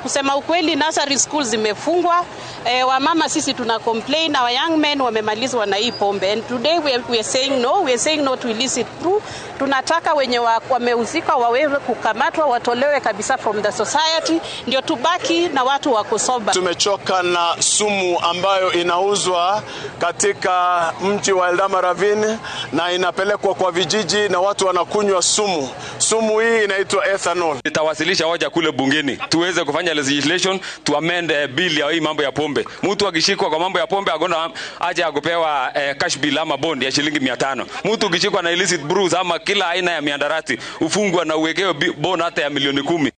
Kusema ukweli, nursery schools zimefungwa. Eh, wamama sisi tuna complain, our young men wamemalizwa na hii pombe and today we are, we are saying no, we are saying no to illicit brew. Tunataka wenye wa, wamehusika waweze kukamatwa, watolewe kabisa from the society, ndio tubaki na watu wa kusoba. Tumechoka na sumu ambayo inauzwa katika mji wa Eldama Ravine na inapelekwa kwa vijiji na watu wanakunywa sumu. Sumu hii inaitwa ethanol. Nitawasilisha hoja kule bungeni tuweze kufanya legislation to amend uh, bill ya hii mambo ya pombe. Mtu akishikwa kwa mambo ya pombe agona aje akupewa uh, cash bill ama bond ya shilingi 500. Mtu ukishikwa na illicit brews ama kila aina ya miandarati ufungwa na uwekewe bond hata ya milioni kumi.